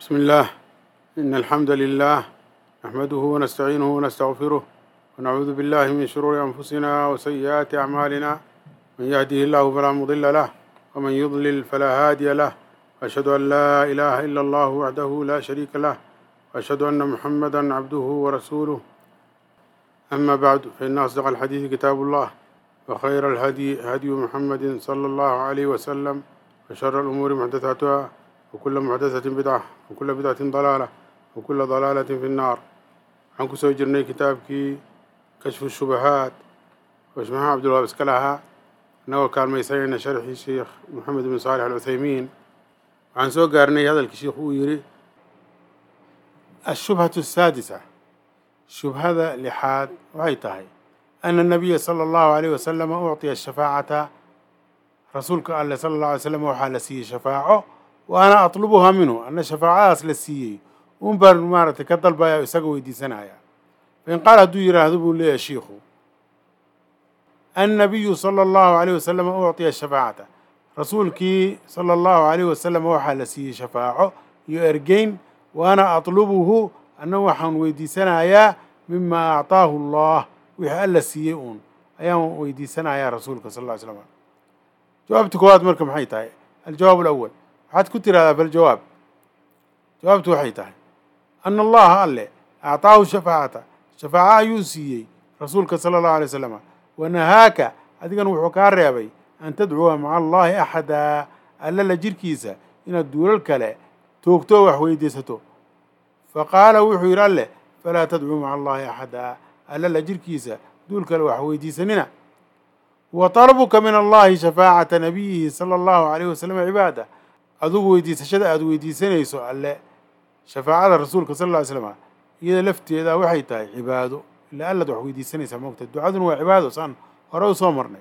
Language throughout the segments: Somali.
بسم الله إن الحمد لله نحمده ونستعينه ونستغفره ونعوذ بالله من شرور أنفسنا وسيئات أعمالنا من يهده الله فلا مضل له ومن يضلل فلا هادي له وأشهد أن لا إله إلا الله وحده لا شريك له وأشهد أن محمدا عبده ورسوله أما بعد فإن أصدق الحديث كتاب الله وخير الهدي هدي محمد صلى الله عليه وسلم وشر الأمور محدثاتها وكل محدثة بدعة وكل بدعة ضلالة وكل ضلالة في النار waxaan kusoo jirnay kitaabkii kashfu shubahaat oo shmaxa cabdulwaab iska lahaa innagoo kaalmaysanayna sharxii sheikh moxamed bin saalix alcuthaymiin waxaan soo gaarnay hadalkii sheikhu uu yidhi ashubhatu asaadisa shubhada lixaad waxay tahay ana nabiya sala allahu alayh wasalama ucطiya shafaacata rasuulka alleh sala allahu alay slam waxaa la siiyey shafaaco wa ana atlubuhaa minhu anna shafaacadaas la siiyey un baan maaragtay ka dalbaya isaga weydiisanaya fain qaal hadduu yidhaahdo buu leeyahay shiikhu annabiyu sala allahu alayh wasalam ucطiya shafaacata rasuulkii sala allahu alayh wasalam waxaa la siiyey shafaaco iyo ergeyn wa ana atlubuhu anna waxaan weydiisanayaa mima acطaahu allah wixii alla siiyey uun ayaan weydiisanayaa rasuulka sal ll slam jawaabta koowaad marka maxay tahay aljawaab alawal waxaad ku tirahdaa faljawaab jawaabtu waxay tahay ana allaha alle acطaahu shafaacata shafaaco ayuu siiyey rasuulka sala allahu alay wasalama wa nahaaka adigan wuxuu kaa reebay an tadcuwa maca allahi axada alla la jirkiisa inaad duulal kale toogto wax weydiisato faqaala wuxuu yidhi alleh falaa tadcuu maca allahi axada alla la jirkiisa duul kale wax weydiisanina wa talabuka min allahi shafaacata nabiyihi sala allahu alayh wasalam cibaada adugu weydiisashada aada weydiisanayso alle shafaacada rasuulka sal lla ly slama iyada lafteeda waxay tahay cibaado ilaa allaad wax weydiisanaysaa moogta ducaduna waa cibaado saan hore u soo marnay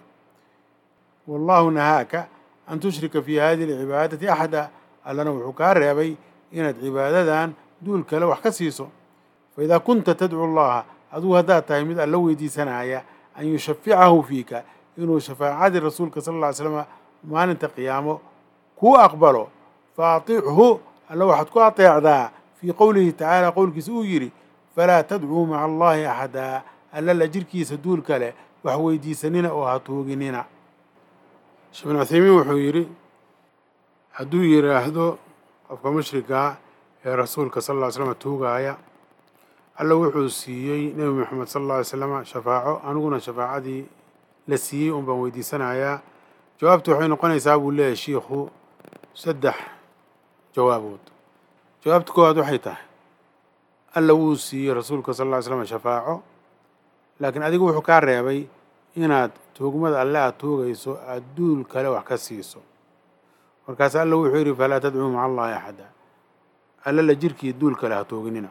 wallahu nahaaka an tushrika fi hadihi alcibaadati axada allana wuxuu kaa reebay inaad cibaadadan duul kale wax ka siiso faidaa kunta tadcu allaha adugu haddaad tahay mid alla weydiisanaya an yushaficahu fiika inuu shafaacadii rasuulka sal lla ly slama maalinta qiyaamo kuu aqbalo fa atichu alla waxaad ku ateecdaa fii qowlihi tacaala qowlkiisa uu yidhi falaa tadcuu maca allahi axadaa alla la jirkiisa duul kale wax weydiisanina oo ha tuuginina sheekh bin cuthaymiin wuxuu yidhi hadduu yidhaahdo qofka mushrikaa ee rasuulka sal lla ly slama tuugaaya alla wuxuu siiyey nebi moxamed sal alla alay slama shafaaco aniguna shafaacadii la siiyey un baan weydiisanayaa jawaabtu waxay noqonaysaa buu leeyahay shiikhu saddex jawaabood jawaabta koowaad waxay tahay alla wuu siiyey rasuulka sal lla ly slam shafaaco laakiin adigu wuxuu kaa reebay inaad tuugmada alle aad tuugayso aad duul kale wax ka siiso markaas alla wuxuu yidhi falaa tadcuu maca allahi axada alla la jirkii duul kale ha tuuginina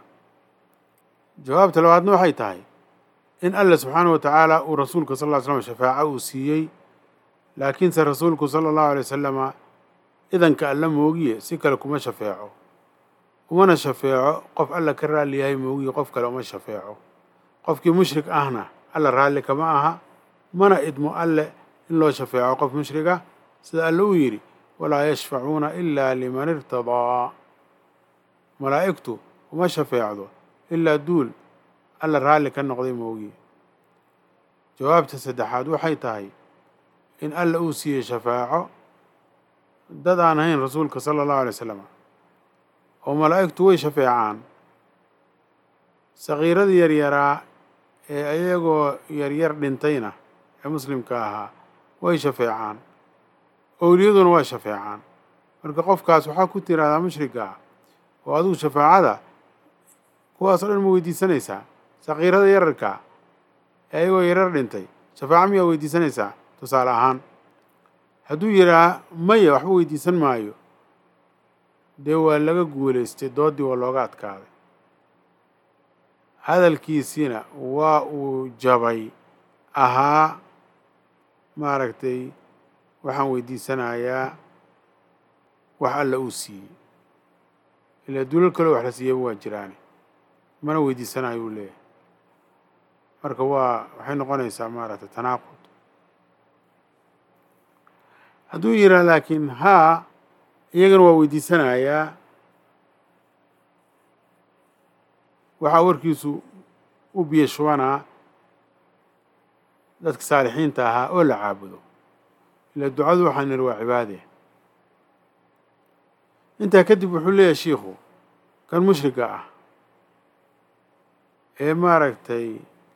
jawaabta labaadna waxay tahay in alla subxaana wa tacaala uu rasuulka sal ll ly slam shafaaco uu siiyey laakiinse rasuulku sala allahu alay wasalama idanka alla moogiye si kale kuma shafeeco umana shafeeco qof alla ka raalli yahay moogiye qof kale uma shafeeco qofkii mushrik ahna alla raalli kama aha mana idmo alle in loo shafeeco qof mushriga sida alle uu yidhi walaa yashfacuuna ilaa liman irtadaa malaa'igtu uma shafeecdo ilaa duul alla raalli ka noqday moogiye jawaabta saddexaad waxay tahay in alla uu siiyey shafaaco dad aan ahayn rasuulka sala allahu alay wasalam oo malaa'igtu way shafeecaan sakiiradii yaryaraa ee ayagoo yaryar dhintayna ee muslimka ahaa way shafeecaan owliyaduna waa shafeecaan marka qofkaas waxaa ku tiraahdaa mushrika oo adigu shafaacada kuwaasoo dhan ma weydiisanaysaa sakiirada yararka ee ayagoo yaryar dhintay shafaaco miyaa weydiisanaysaa tusaale ahaan hadduu yidhaah maya waxba weydiisan maayo dee waa laga guulaystay dooddii waa looga adkaaday hadalkiisiina waa uu jabay ahaa maaragtay waxaan weydiisanayaa wax alla uu siiyey ilaa duulal kaloo wax la siiyaba waa jiraane mana weydiisanayo uu leeyahay marka waa waxay noqonaysaa maaragtay tanaaqud hadduu yidhaah laakiin haa iyagana waa weydiisanayaa waxaa warkiisu u biyo shubanaa dadka saalixiinta ahaa oo la caabudo ila ducadu waxaan niri waa cibaade intaa kadib wuxuu leeyahay shiikhu kan mushriga ah ee maaragtay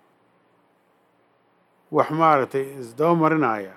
wax maaragtay isdaba marinaya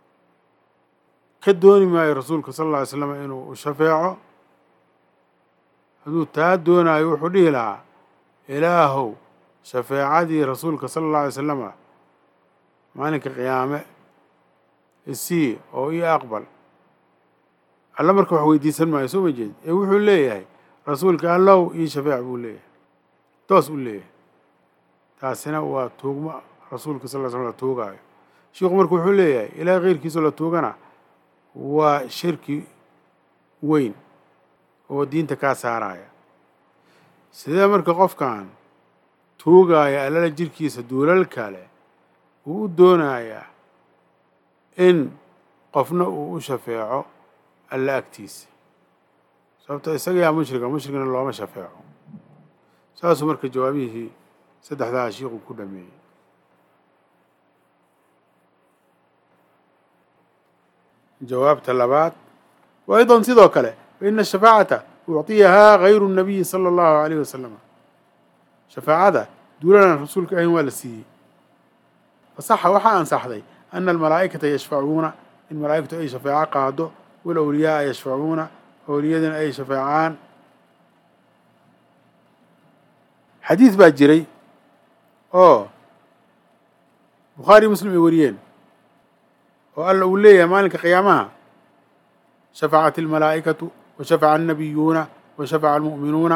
ka dooni maayo rasuulka sala alla alay slam inuu u shafeeco hadduu taa doonaayo wuxuu dhihi lahaa ilaahow shafeecadii rasuulka sala alla alay salama maalinka qiyaame isii oo ii aqbal alla marka wax weydiisan maayo soo ma jeed ee wuxuu leeyahay rasuulka allow ii shafeec buu leeyahay toos u leeyahay taasina waa tuugmo rasuulka sal ly slam la tuugaayo sheikhu marka wuxuu leeyahay ilaahay keyrkiisoo la tuugana waa shirki weyn oo diinta kaa saaraya sidee marka qofkan tuugaya allala jirkiisa duulal kale uu u doonayaa in qofna uu u shafeeco alla agtiisa sababto isaga yaa mushriga mushrigna looma shafeeco saasuu marka jawaabihii saddexdaa shiiku ku dhameeyey jawaabta labaad wa aydan sidoo kale faina shafaacata ucطiyahaa gayru الnabiyi salى اllahu alayh wasalam shafaacada duulanan rasuulka ahayn waa la siiyey fasaxa waxaa ansaxday ana almalaa'ikata yashfacuuna in malaa'igtu ay shafeeco qaado walawliyaaa yashfacuuna awliyadina ay shafeecaan xadiid baa jiray oo bukhaari muslim ay wariyeen oo alla uu leeyahay maalinka qiyaamaha shafacat almalaa'ikatu wa shafaca annabiyuuna wa shafaca almu'minuuna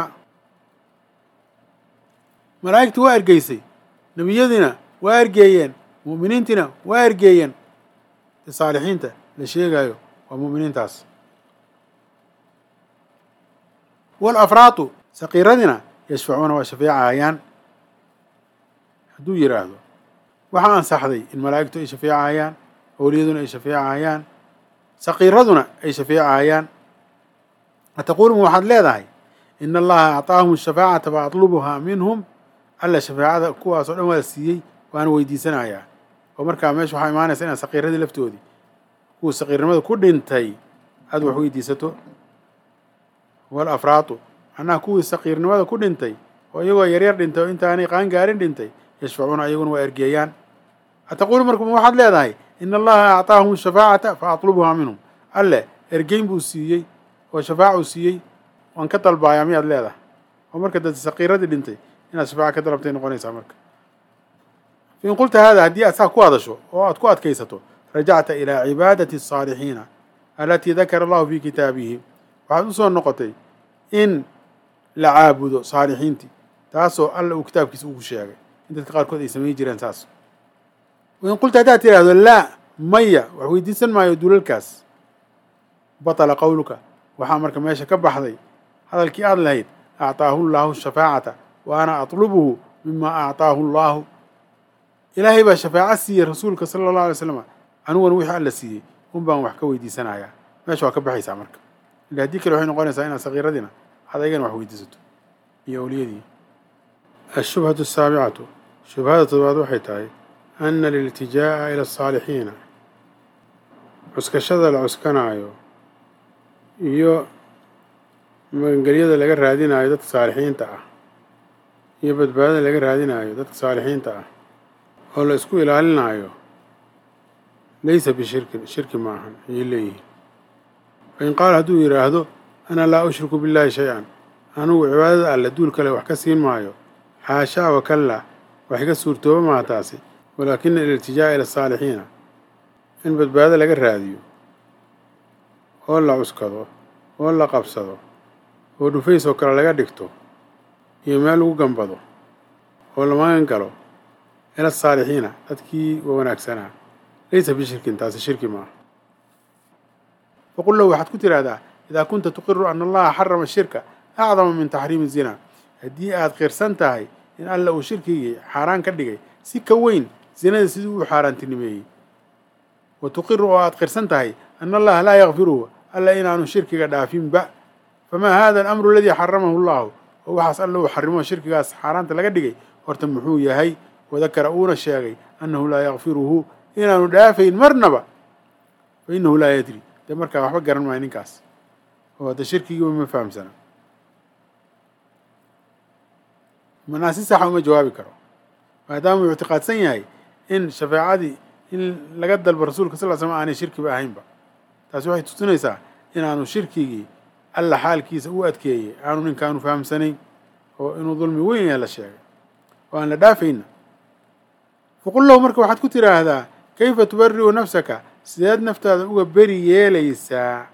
malaa'igtii waa ergeysay nebiyadiina waa ergeeyeen mu'miniintiina waa ergeeyeen saalixiinta la sheegayo waa mu'miniintaas walafraatu saqiiradina yashfacuuna waa shafeecahayaan hadduu yidhaahdo waxaa ansaxday in malaa'igtu ay shafeecahayaan awliyaduna ay shafeecahayaan saqiiraduna ay shafeecahayaan ataquulu ma waxaad leedahay in allaha acطaahum shafaacata fa atlubuhaa minhum alla shafeecada kuwaasoo dhan waa siiyey waana weydiisanayaa oo markaa meesha waxaa imaanaysa inaad saqiiradii laftoodii kuwa saqiirnimada ku dhintay aada wax weydiisato walafraatu macnaha kuwii saqiirnimada ku dhintay oo iyagoo yaryar dhintay oo intaanay qaangaarin dhintay yashfacuuna iyaguna waa ergeeyaan ataquulu marka ma waxaad leedahay in allaha acطaahum shafaacata fa atlubuhaa minhum alle ergeyn buu siiyey oo shafaacuu siiyey waan ka dalbaayaa miyaad leedahay oo marka dad saqiiradii dhintay inaad shafaaca ka dalabtay noqonaysaa marka fain qulta hada haddii aad saa ku hadasho oo aad ku adkaysato rajacta ilaa cibaadati الصaalixiina alatii dakara allahu fi kitaabihi waxaad u soo noqotay in la caabudo saalixiintii taasoo alla uu kitaabkiisa ugu sheegay in dadka qaarkood ay samayn jireen saas wain qulta haddaad tidhaahdo laa maya wax weydiisan maayo dulalkaas batala qowluka waxaa marka meesha ka baxday hadalkii aad lahayd acطaahu llaahu shafaacata wa ana atlubuhu mima acطaahu llaahu ilaahay baa shafaaco siiyey rasuulka sala allahu alay slam aniguna wixii alla siiyey un baan wax ka weydiisanayaa meesha waa ka baxaysaa marka ila haddii kale waxay noqonaysaa inaad sakiiradiina ad aygana wax weydiisato iyo awliyadii ashubhatu asaabicatu shubhada toddobaad waxay tahay ana aliltijaa'a ila asaalixiina cuskashada la cuskanaayo iyo magangelyada laga raadinayo dadka saalixiinta ah iyo badbaadada laga raadinayo dadka saalixiinta ah oo la isku ilaalinaayo laysa bishirkin shirki maahan ayay leeyihiin fain qaala hadduu yidhaahdo ana laa ushriku billaahi shay-an anugu cibaadada alle duul kale wax ka siin maayo xaashaa wakalla wax iga suurtooba maha taasi walaakina aliltijaa'a ila asaalixiina in badbaado laga raadiyo oo la cuskado oo la qabsado oo dhufays oo kale laga dhigto iyo meel lagu gambado oo la magan galo ila asaalixiina dadkii wa wanaagsanaa laysa bishirkin taasi shirki maaha faqul lahu waxaad ku tidhaahdaa idaa kunta tuqiru ana allaha xarama shirka acdama min taxriimi zina haddii aad qirsan tahay in alla uu shirkigii xaaraan ka dhigay si ka weyn zinada sidii uu xaaraantinimeeyey wa tuqiru oo aad qirsan tahay ana allaha laa yakfiruhu alla inaanu shirkiga dhaafinba famaa hada alamru aladii xaramahu allahu oo waxaas alla uu xarimo shirkigaas xaaraanta laga dhigay horta muxuu yahay wadakara uuna sheegay annahu laa yakfiruhu inaanu dhaafayn marnaba fa innahu laa yadri dee markaa waxba garan maayo ninkaas oo hadda shirkigiiba ma fahamsana manaa si saxa uma jawaabi karo maadaama uu ictiqaadsan yahay in shafeecadii in laga dalbo rasuulka sal l slam aanay shirkiba ahaynba taasi waxay tusinaysaa inaanu shirkigii alla xaalkiisa u adkeeyey aanu ninkaanu fahamsanayn oo inuu dulmi weyn yahay la sheegay oo aan la dhaafayna faqul lahu marka waxaad ku tiraahdaa kayfa tubari'u nafsaka sideed naftaada uga beri yeelaysaa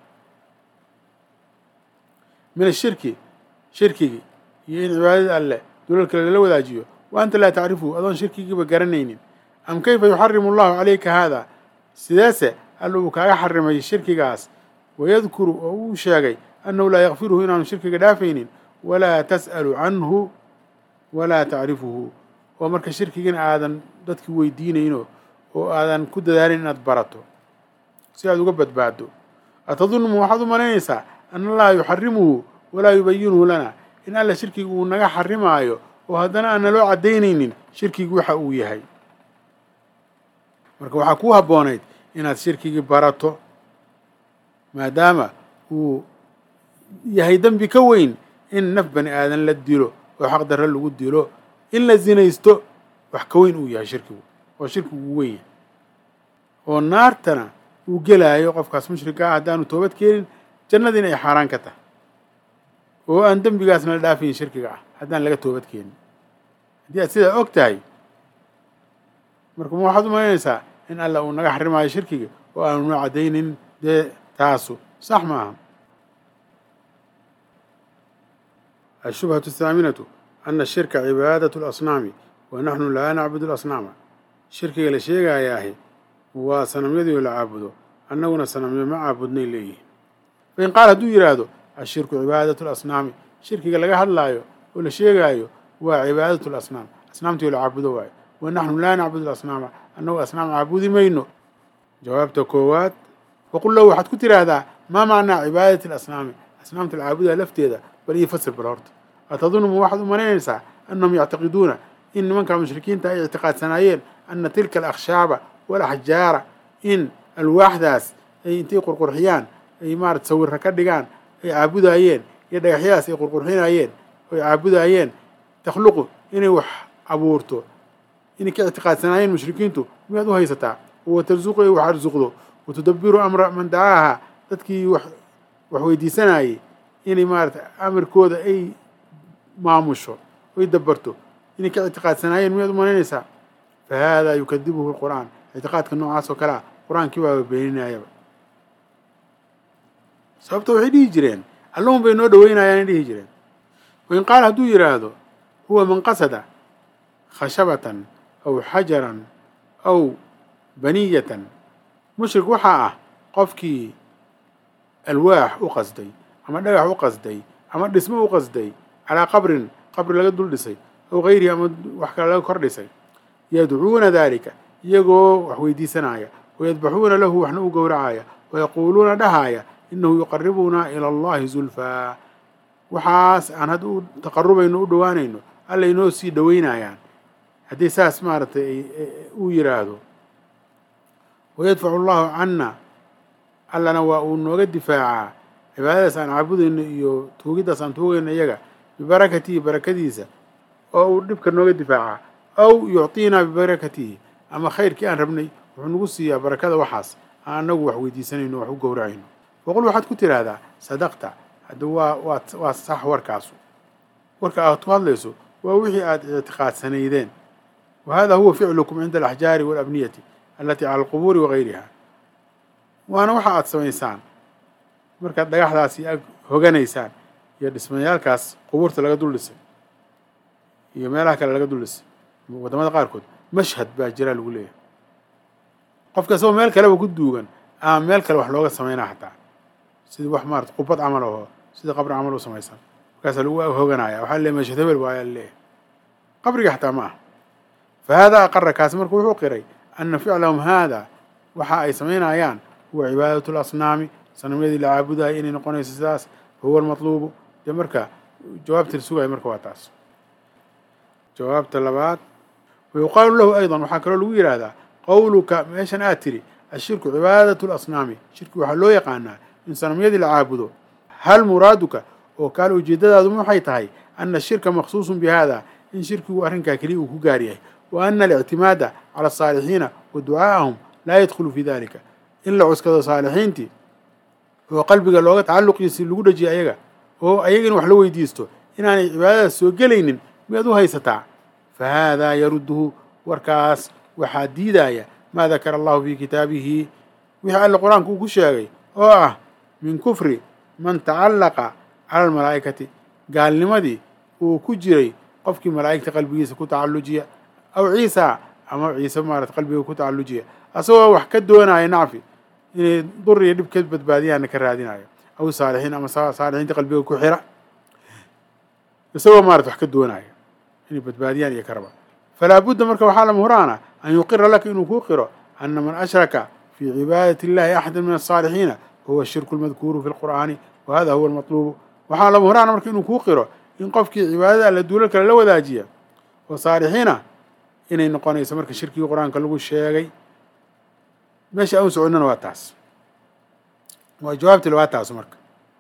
min ashirki shirkigii iyo in cibaadada alleh dulal kale lala wadaajiyo wa anta laa tacrifuhu adoon shirkigiiba garanaynin am kayfa yuxarimu allahu calayka haada sideese alla uu kaaga xarimay shirkigaas wayadkuru oo uu sheegay annahu laa yakfiruhu inaanu shirkiga dhaafaynin walaa tas'alu canhu walaa tacrifuhu oo marka shirkigina aadan dadki weydiinayno oo aadan ku dadaalin inaad barato si aad uga badbaado atadunmu waxaad u malaynaysaa ana allaha yuxarimuhu walaa yubayinuhu lana in alla shirkiga uu naga xarimaayo oo haddana aan naloo caddaynaynin shirkigi waxa uu yahay marka waxaa kuu habboonayd inaad shirkigii barato maadaama uu yahay dembi ka weyn in naf bani aadan la dilo oo xaq darre lagu dilo in la zinaysto wax ka weyn uu yahay shirkigu oo shirkigu uu weyn yahay oo naartana uu gelaayo qofkaas mushrika ah haddaanu toobad keenin jannadiina ay xaaraan ka tahay oo aan dembigaasna la dhaafayn shirkiga ah haddaan laga toobad keenin haddii aad sidaa og tahay marka ma waxaad u malaynaysaa in alla uu naga xarimaayo shirkiga oo aanu noo caddaynin dee taasu sax ma aha الشبهة الثامنة أن الشرك عبادة الأصنام ونحن لا نعبد الأصنام شركga la sheegayaahi waa sanamyadii la caabudo annaguna sanamyo ma caabudnay leeyihin fain qaal hadduu yidhaahdo ashirku cibaadatu lasnaami shirkiga laga hadlaayo oo la sheegaayo waa cibaadatu lasnaam asnaamtii la caabudo waayo wa naxnu laa nacbudu lasnaama annagu asnaam caabudi mayno jawaabta koowaad faqul lahu waxaad ku tiraahdaa maa macnaa cibaadati alasnaami asnaamta la caabudaa lafteeda bal ii fasir bal horta atadunmu waxaad u malaynaysaa annahum yactiqiduuna in nimanka mushrikiinta ay ictiqaadsanaayeen ana tilka alakhshaaba walaxjaara in alwaaxdaas ay intay qurqurxiyaan ay maarata sawirra ka dhigaan ay caabudaayeen iyo dhagaxyadaas ay qurqurxinayeen oy caabudaayeen takhluqu inay wax abuurto inay ka ictiqaadsanaayeen mushrikiintu miyaad u haysataa wa tarsuqu ay wax arsuqdo wa tudabiru amra man dacaaha dadkii wax wax weydiisanayay inay maarata amarkooda ay maamusho oy dabarto inay ka ictiqaadsanaayeen miyaad u malaynaysaa fa haadaa yukadibuhu lqur'aan ictiqaadka noocaas oo kale ah qur-aankii baaba beeninayaba sababta waxay dhihi jireen allahun bay noo dhaweynayaanay dhihi jireen wain qaala hadduu yidhaahdo huwa man qasada khashabatan aw xajaran aw baniyatan mushrik waxaa ah qofkii alwaax u qasday ama dhagax u qasday ama dhismo u qasday calaa qabrin qabri laga dul dhisay aw gayrihi ama wax kale laga kor dhisay yadcuuna daalika iyagoo wax weydiisanaya wayadbaxuuna lahu waxna u gowracaya wayaquuluuna dhahaaya inahu yuqaribunaa ila allahi zulfaa waxaas aan hadda u taqarubayno u dhowaanayno alla inoo sii dhoweynayaan haddii saas maaragtay uu yidhaahdo wayadfacu allahu canna allana waa uu nooga difaacaa cibaadadaas aan caabudayno iyo tuugiddaas aan tuugayno iyaga bibarakatihi barakadiisa oo uu dhibka nooga difaacaa aw yucطiinaa bibarakatihi ama khayrkii aan rabnay wuxuu nagu siiyaa barakada waxaas aan anagu wax weydiisanayno wax u gowracayno waqul waxaad ku tiraahdaa sadaqta hadda waa waa waa sax warkaasu warka aad ku hadlayso waa wixii aada ictiqaadsanaydeen wa hada huwa ficlukum cinda alaxjaari walabniyati alatii cala alqubuuri wagayriha waana waxa aada samaysaan markaad dhagaxdaasi ag hoganaysaan iyo dhismayaalkaas qubuurta laga dul dhisay iyo meelaha kale laga dul dhisay waddamada qaarkood mashhad baa jira lagu leeyahay qofka isagoo meel kaleba ku duugan ama meel kale wax looga samaynaa xataa sidii wax maarata qubad camal aho sida qabri camal u samaysan markaasaa lagu hoganaya waxaa leeyahy mashhad hebel waayaa leeyahay qabriga xataa ma aha fa haadaa aqara kaasi marka wuxuu qiray ana ficlahum haada waxa ay samaynayaan huwa cibaadatu lasnaami sanamyadii la caabudaya inay noqonayso sidaas fa huwa almatluubu dee marka jawaabta la sugaya marka waa taas jawaabta labaad wayuqaalu lahu aydan waxaa kaloo lagu yidhaahdaa qowluka meeshan aad tiri ashirku cibaadatu lasnaami shirki waxaa loo yaqaanaa in sanamyadii la caabudo hal muraaduka oo kaale ujeeddadaadu waxay tahay ana ashirka maqsuusun bi hada in shirkigu arrinkaa keliya uu ku gaar yahay wa ana alictimaada cala asaalixiina wa ducaa'ahum laa yadkhulu fi dalika in la cuskado saalixiintii oo qalbiga looga tacalluqiisi lagu dhajiyo ayaga oo ayaga in wax la weydiisto inaanay cibaadadaas soo gelaynin miyaad u haysataa fa haadaa yarudduhu warkaas waxaa diidaya maa dakara allahu fii kitaabihi wixii alle qur-aanka uu ku sheegay oo ah min kufri man tacallaqa cala almalaa'ikati gaalnimadii uu ku jiray qofkii malaa'igta qalbigiisa ku tacallujiya aw ciisa ama ciise maarata qalbiga ku tacallujiya asagoo wax ka doonaya nacfi inay dur iyo dhib ka badbaadiyaana ka raadinayo aw saalixiin ama saalixiinta qalbiga ku xira isagoo maarata wax ka doonaya inay badbaadiyaan iyo karaba falaa budda marka waxaa lama huraana an yuqira laka inuu kuu qiro ana man ashraka fii cibaadati illahi axada min asaalixiina fahuwa shirku lmadkuuru fi lqur'aani wa hada huwa almatluubu waxaa lama huraana marka inuu kuu qiro in qofkii cibaadada alla duulal kale la wadaajiya oo saalixiina inay noqonayso marka shirkigii qur-aanka lagu sheegay meesha aan soconnana waa taas waa jawaabtile waa taas marka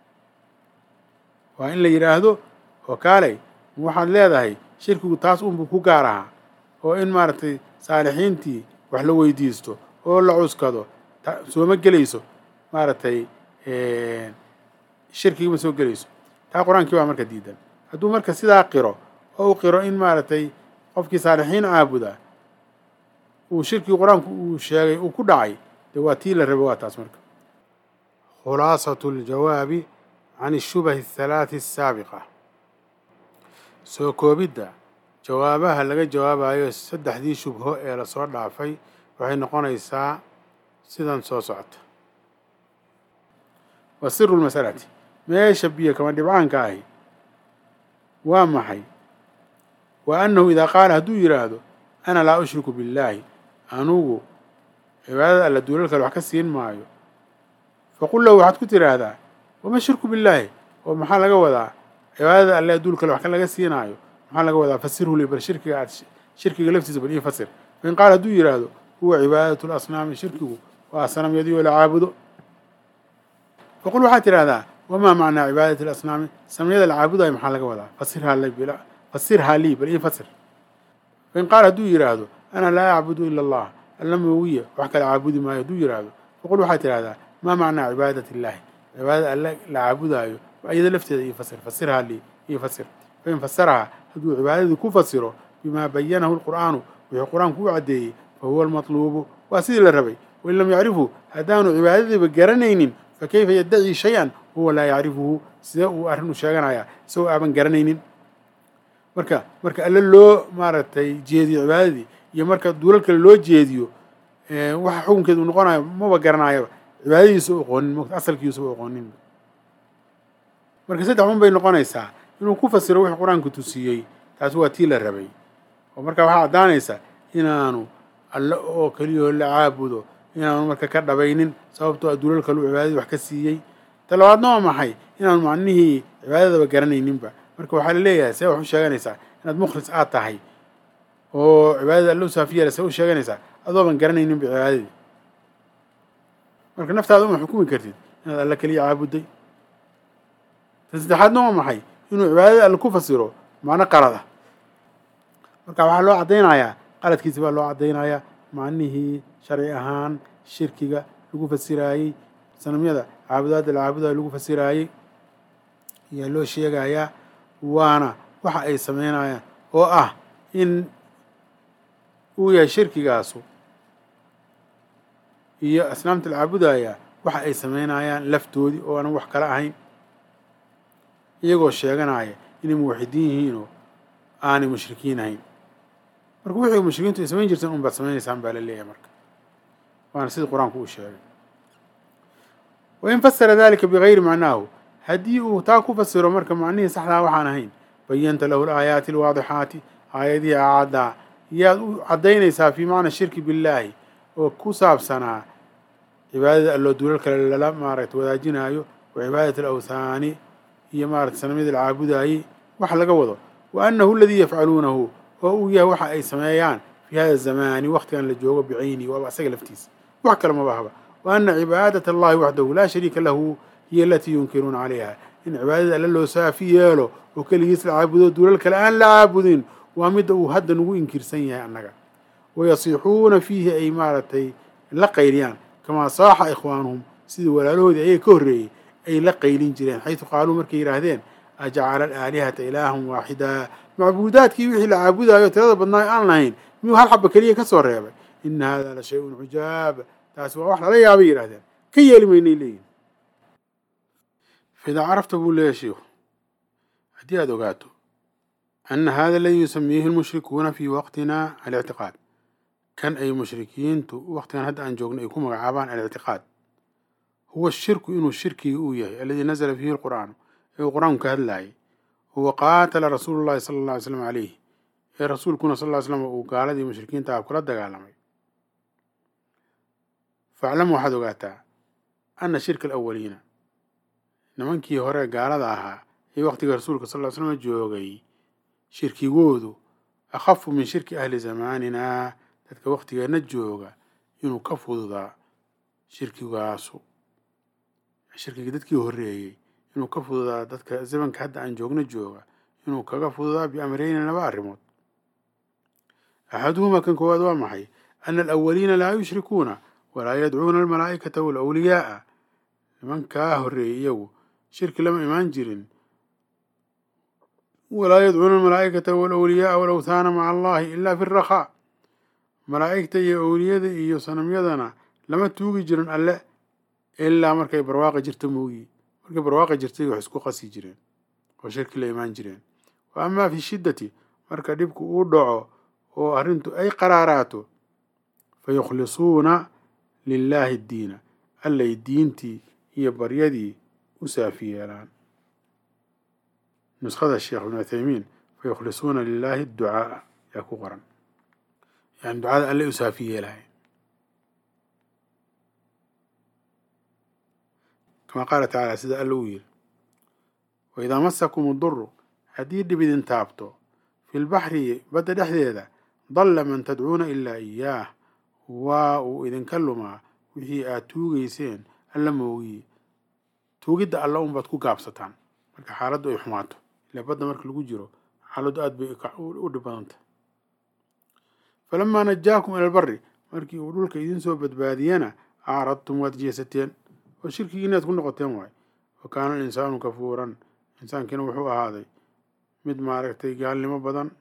waa in la yidhaahdo oo kaalay waxaad leedahay shirkigu taas unbuu ku gaar ahaa oo in maaragtay saalixiintii wax la weydiisto oo la cuskado sooma gelayso maaragtay shirkigii ma soo gelayso taa qur-aankii waa marka diidan hadduu marka sidaa qiro oo u qiro in maaragtay qofkii saalixiin caabuda uu shirkii qur-aanku uu sheegay uu ku dhacay dee waa tii la raba waa taas marka khulaasatu اljawaabi can الshubahi الhalaaثi الsaabiqa soo koobidda jawaabaha laga jawaabayo saddexdii shubho ee lasoo dhaafay waxay noqonaysaa sidan soo socota wa siru lmasalati meesha biyo kama dhibcaanka ahi waa maxay wa annahu idaa qaala hadduu yidhaahdo ana laa ushriku billaahi anugu cibaadada alla duulal kale wax ka siin maayo faqul lahu waxaad ku tidhaahdaa wama shirku billaahi oo maxaa laga wadaa cibaadada alle adduul kale wax ka laga siinaayo maxaa laga wadaa fasirhu li bal shirkiga aad shirkiga laftiisa bal ii fasir fain qaala hadduu yidhaahdo huwa cibaadatu lasnaami shirkigu waa sanamyadii oo la caabudo faqul waxaad tidhahdaa wamaa macnaa cibaadati alasnaami sanamyada la caabudayo maxaa laga wadaa fasirhaa li fasirhaa lii bal ii fasir fain qaala hadduu yidhaahdo ana laa acbudu ila allah alla moogiya wax kale caabudi maayo hadduu yidhaahdo faqul waxaad tidhahdaa maa macnaa cibaadati illaahi cibaadada alle la caabudaayo iyada lafteeda ii fasir fasirhaa lii ii fasir fain fasarahaa hadduu cibaadadii ku fasiro bimaa bayanahu lqur'aanu wixii qur-aanku u caddeeyey fa huwa almatluubu waa sidii la rabay wain lam yacrifhu haddaanu cibaadadiiba garanaynin fa kayfa yaddacii shay-an huwa laa yacrifuhu sidee uu arrin u sheeganayaa isagoo aaban garanaynin marka marka alle loo maaragtay jeediyo cibaadadii iyo marka duulal kale loo jeediyo waxa xukunkeedu noqonayo maba garanaayaba cibaadadiisa u aqoonin mota asalkiisa u aqoonin marka saddex un bay noqonaysaa inuu ku fasiro wixii qur-aanku tusiiyey taasi waa tii la rabay oo marka waxaa caddaanaysa inaanu alle oo keliyao la caabudo inaanu marka ka dhabaynin sababtoo adduulal kalu cibaadadii wax ka siiyey ta labaadna waa maxay inaanu macnihii cibaadadaba garanayninba marka waxaa la leeyahay see wax u sheeganaysaa inaad mukhlis aad tahay oo cibaadada alle u saafiyala see u sheeganaysaa adooban garanayninba cibaadadii marka naftaada uma xukumi kartid inaad alle keliya caabudday ta saddexaadna waa maxay inuu cibaadada alle ku fasiro macno qalada marka waxaa loo caddaynayaa qaladkiisi baa loo caddaynayaa macnihii sharci ahaan shirkiga lagu fasiraayey sanamyada caabudaadda la caabudayo lagu fasiraayey ayaa loo sheegayaa waana waxa ay sameynayaan oo ah in uu yahay shirkigaasu iyo asnaamta la caabudaya waxa ay sameynayaan laftoodii oo aanan wax kala ahayn iyagoo sheeganaya inay muwaxidiin yihiinoo aanay mushrikiin ahayn marka wixii mushrikiintu ay samayn jirteen un baad samaynaysaan baa la leeyahay marka waana sida qur-aanku uu sheegay wain fasara dalika bigayri macnaahu haddii uu taa ku fasiro marka macnihii saxdaa waxaan ahayn bayanta lahu alaayaati alwaadixaati aayadihii acaddaa yaad u caddaynaysaa fii macna shirki billaahi oo ku saabsanaa cibaadada alloo duulal kale lala maaragta wadaajinaayo wa cibaadati alawthaani iyo maarata sanamyadii la caabudaayey wax laga wado wa annahu aladii yafcaluunahu oo uu yahay waxa ay sameeyaan fii hada zamaani waktigan la joogo bicayni waaba asaga laftiisa wax kale maba haba wa ana cibaadat allahi waxdahu laa shariika lahu hiyo alatii yunkiruuna calayha in cibaadada alle loo saafi yeelo oo keligiis la caabudo duulal kale aan la caabudin waa midda uu hadda nagu inkirsan yahay annaga wayasiixuuna fiihi ay maaragtay la qayliyaan kamaa saaxa ikhwaanuhum sidii walaalahoodii ayaga ka horreeyey ay la qaylin jireen xaysu qaaluu markay yidhaahdeen ajacala alaalihata ilaahan waaxidaa macbuudaadkii wixii la caabudaayo tirada badnaa aan lahayn miyuu hal xaba keliya ka soo reebay ina hada la shay-un cujaab taasi waa wax lala yaabay yidhahdeen ka yeeli maynay leeyihin faidaa carafta buu leeyahy shiikhu haddii aada ogaato ana hada aladii yusamiihi lmushrikuuna fii waqtina alictiqaad kan ay mushrikiintu waqtigan hadda aan joogno ay ku magacaabaan alictiqaad huwa shirku inuu shirkiga uu yahay aladii nazla fiihi lqur'aanu ee uu qur-aanku ka hadlaayay huwa qaatala rasuulu llahi sala alla alay slam calayh ee rasuulkuna sal ly slam uu gaaladii mushrikiinta ah kula dagaalamay faclam waxaad ogaataa ana shirka alawaliina nimankii hore gaalada ahaa ee waqtiga rasuulka sal ly slam joogay shirkigoodu akhafu min shirki ahli zamaanina dadka waqtigeena jooga inuu ka fududaa shirkigaasu shirkigii dadkii horreeyey inuu ka fududaa dadka zamanka hadda aan joogno jooga inuu kaga fududaa biamreyni laba arrimood axaduhumaa kan koowaad waa maxay ana alawaliina laa yushrikuuna walaa yadcuuna almalaa'ikata walawliyaaa nimankaa horreeyey iyagu shirki lama imaan jirin walaa yadcuuna almalaa'ikata walawliyaaa walawthaana maca allahi ila fi rakhaa malaa'igta iyo awliyada iyo sanamyadana lama tuugi jirin alle ilaa markay barwaaqa jirto mooyi markay barwaaqa jirtay wax isku qasi jireen oo shirki la imaan jireen wa amaa fi shiddati marka dhibku uu dhaco oo arrintu ay qaraaraato fa yukhlisuuna lilaahi ddiina allay diintii iyo baryadii u saafi yeelaan nuskhada sheekh ibnu uthaymiin fa yukhlisuuna lilaahi adducaaa yaa ku qoran yani ducada allay u saafi yeelahay kama qaala tacaala sida alla uu yiri waidaa masakum uduru haddii dhib idin taabto fi lbaxri badda dhexdeeda dalla man tadcuuna ilaa iyaah waa uu idinka lumaa wixii aad tuugeyseen alla moogiye tuugidda alla unbaad ku gaabsataan marka xaaladdu ay xumaato ilaa badda marka lagu jiro xaaladdu aad bay u dhib badanta falamaa najaakum ila albari markii uu dhulka idin soo badbaadiyana acradtum waad jeesateen oo shirkigii inaad ku noqoteen waay wa kaana alinsaanu kafuuran insaankiina wuxuu ahaaday mid maaragtay gaalnimo badan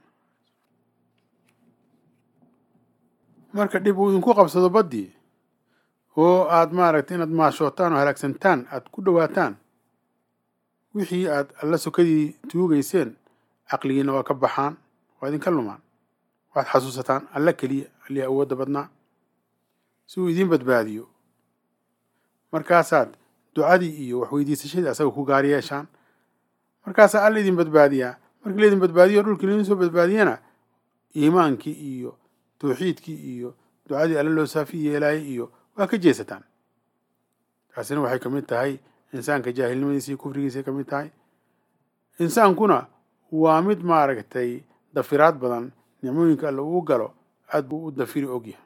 marka dhib uu idinku qabsado baddii oo aad maaragtay inaad maashootaan oo halaagsantaan aad ku dhowaataan wixii aad alla sokadii tuugeyseen caqligiina waa ka baxaan waa idinka lumaan waad xasuusataan alla keliya allii awoodda badnaa si uu idiin badbaadiyo markaasaad ducadii iyo waxweydiisashadii asaga ku gaar yeeshaan markaasaa alla idin badbaadiyaa markii laydin badbaadiyo dhulkii laydin soo badbaadiyana iimaankii iyo tawxiidkii iyo ducadii alla loo saafi yeelaayay iyo waa ka jeesataan taasina waxay ka mid tahay insaanka jaahilnimadiisa iyo kufrigiisay ka mid tahay insaankuna waa mid maaragtay dafiraad badan nicmooyinka alla uu galo aad buu u dafiri ogyahay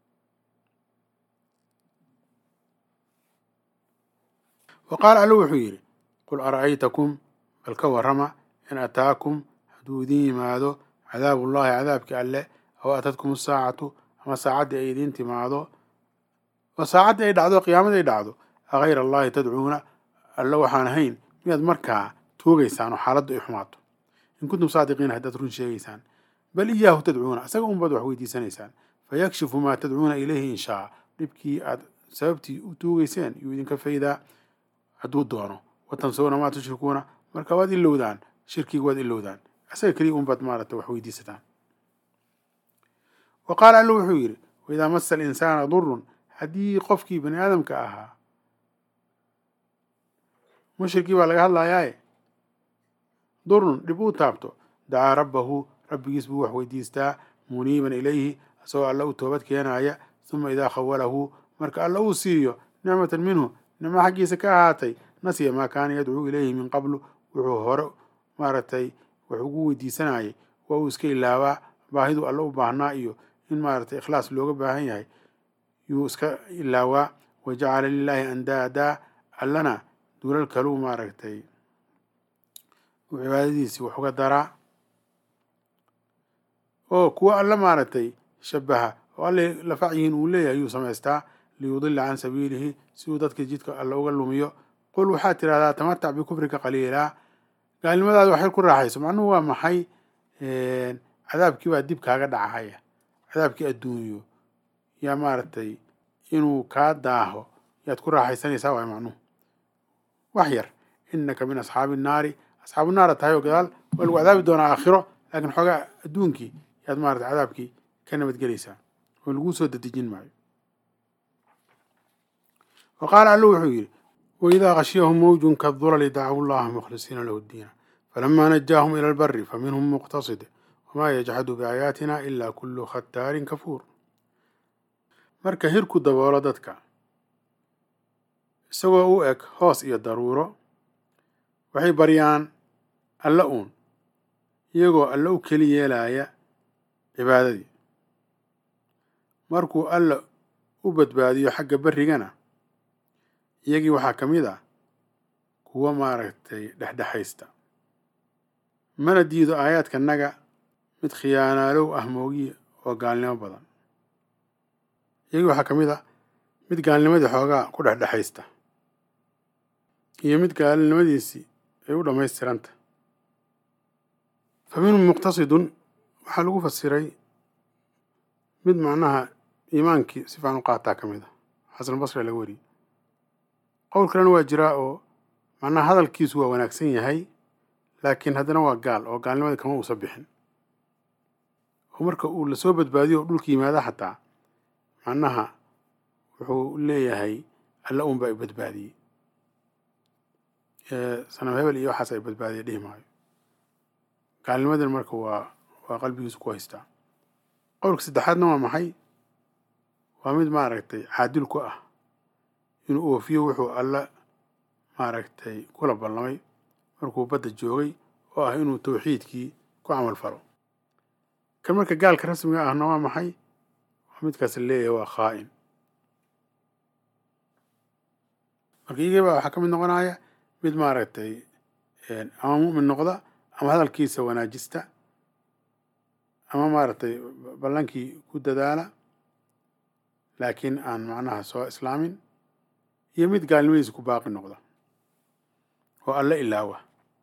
wa qaala alla wuxuu yidhi qul ara'aytakum bal ka warrama in ataakum hadduu idin yimaado cadaabullaahi cadaabkii alle aw atadkum asaacatu ama saacaddii ay idiin timaado oo saacaddii ay dhacdo qiyaamadii ay dhacdo agayra allahi tadcuuna alle waxaan ahayn miyaad markaa tuugaysaan oo xaaladdu ay xumaato in kuntum saadiqiina haddaad run sheegaysaan bal iyaahu tadcuuna isaga unbaad wax weydiisanaysaan fayakshifu maa tadcuuna ilayhi in shaa dhibkii aad sababtii u tuugeyseen yuu idinka faydaa hadduu doono watansawna maa tushrikuuna marka waad ilowdaan shirkiga waad ilowdaan isaga keliya unbaad maaragta wax weydiisataan wa qaala alla wuxuu yidhi waidaa masa alinsaana durun haddii qofkii bani aadamka ahaa mushrikii baa laga hadlayaaye durun dhib uu taabto dacaa rabbahu rabbigiis buu wax weydiistaa muniiban ilayhi isagoo alla u toobad keenaya uma idaa khawalahu marka alla uu siiyo nicmatan minhu nicmo xaggiisa ka ahaatay nasiya maa kaana yadcuu ilayhi min qablu wuxuu hore maaragtay wax ugu weydiisanayay waa uu iska ilaabaa baahidu alle u baahnaa iyo in maaragtay ikhlaas looga baahan yahay yuu iska ilaawaa wa jacala lilaahi andaadaa allana duulal kaluu maaragtay uu cibaadadiisii wax uga daraa oo kuwa alle maaragtay shabaha oo alle lafacyihiin uu leeyahay yuu samaystaa liyudila can sabiilihi si uu dadka jidka alle uga lumiyo qul waxaad tidhahdaa tamatac bikufrika qaliilaa gaalnimadaada waxay ku raaxayso macnuhu waa maxay cadaabkii baa dib kaaga dhacahaya cadaabkii adduunyo yaa maaragtay inuu kaa daaho yaad ku raaxaysanaysaa waay macnuhu wax yar inaka min asxaabi innaari asxaabu naara tahay oo gadaal waa lagu cadaabi doonaa aakhiro laakiin xoogaa adduunkii yaad maarata cadaabkii ka nabadgelaysaa oo laguu soo dadejin maayo wa qaala allu wuxuu yidhi waidaa khashiyahum mawjun kadulali dacawu llaha mukhlisiina lahu ddiina falamaa najaahum ila albari faminhum muqtasid wamaa yajxadu biaayaatina ila kullu khataarin kafuur marka hirku daboolo dadka isagoo u eg hoos iyo daruuro waxay baryaan alle uun iyagoo alle u keli yeelaya cibaadadii markuu alle u badbaadiyo xagga berrigana iyagii waxaa ka mid ah kuwa maaragtay dhexdhexaysta mana diido aayaadkanaga mid khiyaanaalow ah moogiye oo gaalnimo badan iyagii waxaa ka mid ah mid gaalnimadii xoogaa ku dhexdhexaysta iyo mid gaalnimadiisii ay u dhammaystiranta fa minhum muqtasidun waxaa lagu fasiray mid macnaha iimaankii si fiican u qaataa ka mid ah xasanulbasri laga wariyey qowl kalena waa jiraa oo macnaha hadalkiisu waa wanaagsan yahay laakiin haddana waa gaal oo gaalnimadii kama uusa bixin oo marka uu lasoo badbaadiyo oo dhulka yimaada xataa macnaha wuxuu leeyahay alla uun baa i badbaadiyey sanam hebel iyo waxaas ay badbaadiya dhihi maayo gaalnimadina marka waa waa qalbigiisu ku haystaa qowlka saddexaadna waa maxay waa mid maaragtay caadil ku ah inuu oofiyo wuxuu alla maaragtay kula ballamay markuu badda joogay oo ah inuu tawxiidkii ku camal falo kan marka gaalka rasmiga ahna waa maxay waa midkaas leeyahay waa khaa'in marka iyagaba waxaa ka mid noqonaya mid maaragtay ama mu'min noqda ama hadalkiisa wanaajista ama maaragtay ballankii ku dadaala laakiin aan macnaha soo islaamin iyo mid gaalnimadiisa ku baaqi noqda oo alle ilaawa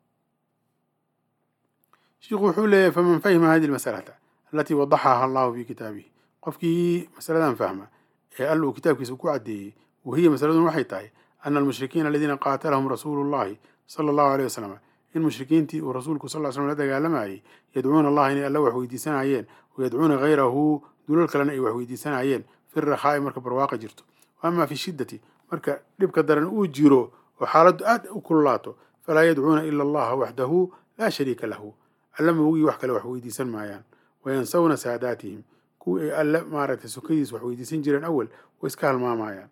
shiikhu wuxuu leeyahay faman fahima hadihi almasalata alatii wadaxaha allahu fi kitaabihi qofkii masaladan fahma ee alla uu kitaabkiisa ku caddeeyey wahiya masaladun waxay tahay ana almushrikiina aladiina qaatalahum rasuulu llahi sala allahu aleyh wasalam in mushrikiintii uu rasuulku sal slm la dagaalamayey yadcuuna allaha inay alla wax weydiisanayeen wayadcuuna hayrahu dulal kalena ay wax weydiisanayeen fi rakhaa'i marka barwaaqa jirto wa ama fi shiddati marka dhibka daran uu jiro oo xaaladdu aad u kululaato falaa yadcuuna ila allaha waxdahu laa shariika lahu alla moogii wax kale wax weydiisan maayaan wayansawna saadaatihim kuwii ay alle maaragtay sukadiis wax weydiisan jireen awal way iska halmaamayaan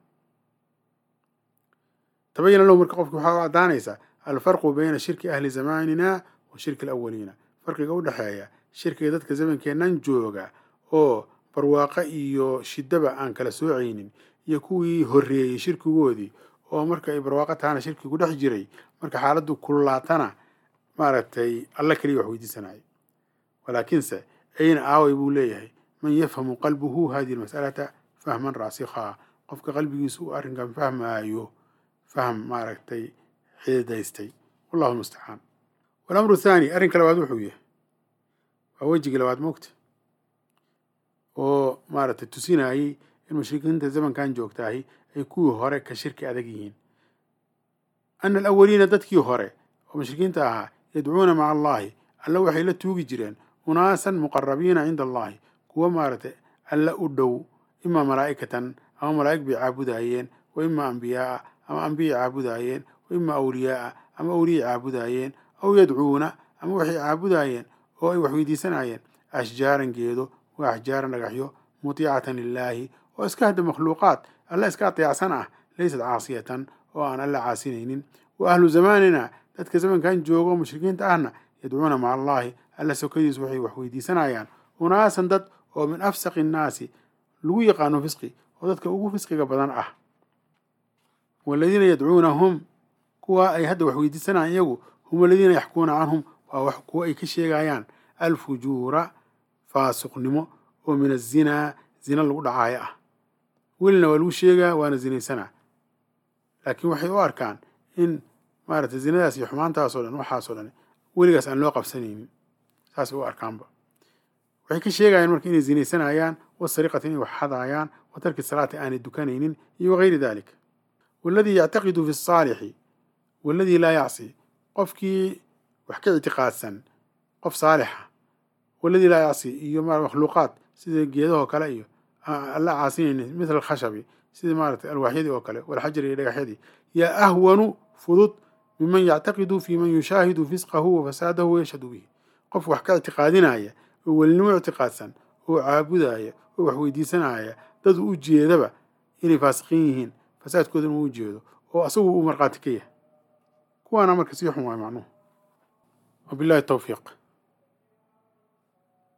tabayana lahu marka qofki waxaa u caddaanaysaa alfarqu bayna shirki ahli zamanina wa shirki alawaliina farqiga u dhexeeya shirkiga dadka zamankeennan jooga oo barwaaqo iyo shiddaba aan kala soocaynin iyo kuwii horreeyey shirkigoodii oo marka ay barwaaqo tahana shirkigu dhex jiray marka xaaladdu kululaatana maaragtay alla keliya wax weydiisanaya walaakiinse ayna aaway buu leeyahay man yafhamu qalbuhu hadihi almas'alata fahman raasikhaa qofka qalbigiisu uu arrinkan fahmaayo fahm maaragtay xididaystay wallahu mustacaan walamru thaani arrinka labaad wuxuu yahay waa wejigii labaad moogta oo maaragtay tusinayey in mushrikiinta zamankan joogtaahi ay kuwii hore ka shirki adag yihiin ana alawaliina dadkii hore oo mushrikiinta ahaa yadcuuna maca allahi alla waxay la tuugi jireen unaasan muqarabiina cinda allahi kuwa maaragtay alla u dhow imaa malaa'ikatan ama malaa'ig bay caabudaayeen wa imaa ambiyaaa ama ambiyay caabudaayeen wa imaa awliyaaa ama awliyay caabudaayeen aw yadcuuna ama waxay caabudaayeen oo ay wax weydiisanayeen ashjaaran geedo wa axjaaran dhagaxyo mutiicatan lilaahi oo iska hadda makhluuqaad alla iska ateecsan ah laysat caasiyatan oo aan alla caasinaynin wa ahlu zamaanina dadka zamankan joogo mushrikiinta ahna yadcuuna maca allaahi alla sokadiis waxay wax weydiisanayaan unaasan dad oo min afsaqi innaasi lagu yaqaano fisqi oo dadka ugu fisqiga badan ah waladiina yadcuunahum kuwa ay hadda wax weydiisanayaan iyagu hum aladiina yaxkuuna canhum waa wax kuwa ay ka sheegayaan alfujuura faasiqnimo oo min azinaa zina lagu dhacaayo ah welina waa lagu sheegaa waana zinaysanaa laakiin waxay u arkaan in maaragtay zinadaas iyo xumaantaasoo dhan waxaasoo dhan weligaas aan loo qabsanaynin saasay u arkaanba waxay ka sheegayaan marka inay zinaysanayaan wasariqata inay wax xadaayaan wa tarki salaati aanay dukanaynin iyo wagayri dalik waladii yactaqidu fi asaalixi waladii laa yacsi qofkii wax ka ictiqaadsan qof saalixa waladii laa yacsi iyo makhluuqaad sida geedahoo kale iyo alla caasinaynin mithla alkhashabi sida maaragtay alwaaxyadii oo kale walxajari iyo dhagaxyadii yaa ahwanu fudud miman yactaqidu fi man yushaahidu fisqahu wa fasaadahu wayashhadu bihi qof wax ka ictiqaadinaya oo welinimo ictiqaadsan oo caabudaya oo wax weydiisanaya dad u jeedaba inay faasiqiin yihiin fasaadkoodana uu jeedo oo asagu uu markhaati ka yahay kuwaana marka sii xun waay macnuhu wabillahi tawfiiq